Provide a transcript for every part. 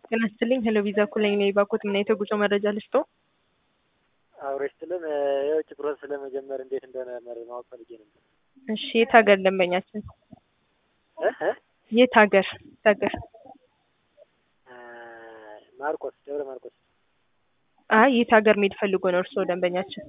ጤና ይስጥልኝ ሄሎ ቪዛ ኩለኝ ነኝ ባኮት ምን አይነት የጉዞ መረጃ ልስጦ? አብረሽ ስልም የውጭ ፕሮሰስ ለመጀመር እንዴት እንደሆነ መረ ማወቅ ፈልጌ ነበር። እሺ የት ሀገር ደንበኛችን? እ እ የት ሀገር የት ሀገር? ማርቆስ ደብረ ማርቆስ አይ የት ሀገር መሄድ ፈልጎ ነው እርስዎ ደንበኛችን?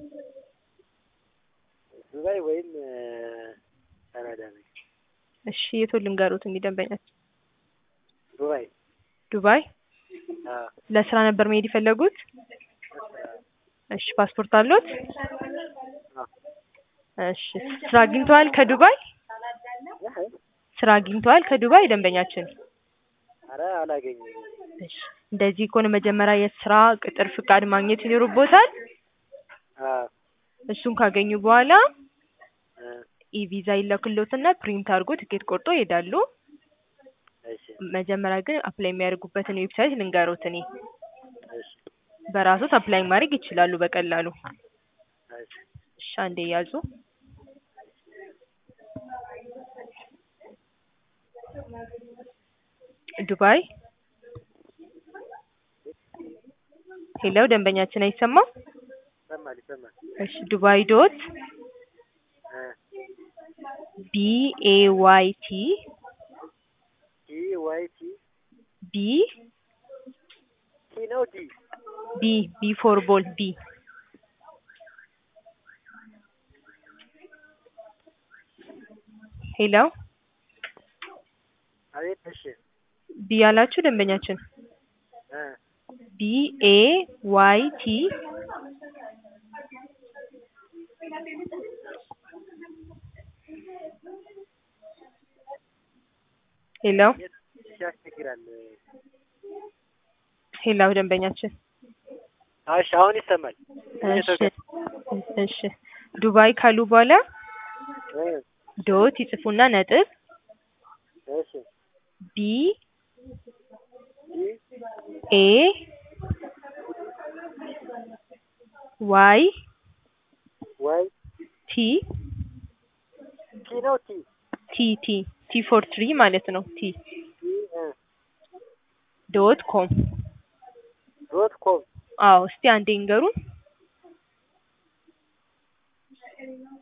ዱባይ ወይም ካናዳ ነው። እሺ የቱን ልንገሩት እንግዲህ ደንበኛችን? ዱባይ ዱባይ አዎ ለስራ ነበር መሄድ የፈለጉት? እሺ ፓስፖርት አለዎት? አዎ እሺ ስራ አግኝተዋል ከዱባይ? እ ስራ አግኝተዋል ከዱባይ ደንበኛችን? ኧረ አላገኘም። እሺ እንደዚህ ከሆነ መጀመሪያ የስራ ቅጥር ፍቃድ ማግኘት ይኖርቦታል። አዎ እሱን ካገኙ በኋላ እ ኢቪዛ ይላክልዎትና ፕሪንት አድርጎ ትኬት ቆርጦ ይሄዳሉ። እሺ መጀመሪያ ግን አፕላይ የሚያደርጉበትን ዌብሳይት ልንገሮት እኔ እሺ በራሶት አፕላይ ማድረግ ይችላሉ በቀላሉ። እሺ እሺ አንዴ ያዙ። ዱባይ ሄሎ ደንበኛችን አይሰማም? ይሰማል ይሰማል። እሺ ዱባይ ዶት እ ቢ ኤ ዋይ ቲ ቲ ዋይ ቲ ቢ ቲ ነው ዲ ቢ ቢ ፎር ቦል ቢ ሄሎ አቤት እሺ ቢ ያላችሁ ደንበኛችን እ ቢ ኤ ዋይ ቲ ሄሎ ያስቸግራል። ሄሎ ደንበኛችን እሺ አሁን ይሰማል። እሺ እሺ ዱባይ ካሉ በኋላ እ ዶት ይጽፉና ነጥብ እሺ ቢ ዲ ኤ ዋይ ዋይ ቲ ቲ ነው ቲ ቲ ቲ ቲ ፎር ትሪ ማለት ነው ቲ ቲ እ ዶት ኮም ዶት ኮም አዎ እስቲ አንዴ ይንገሩን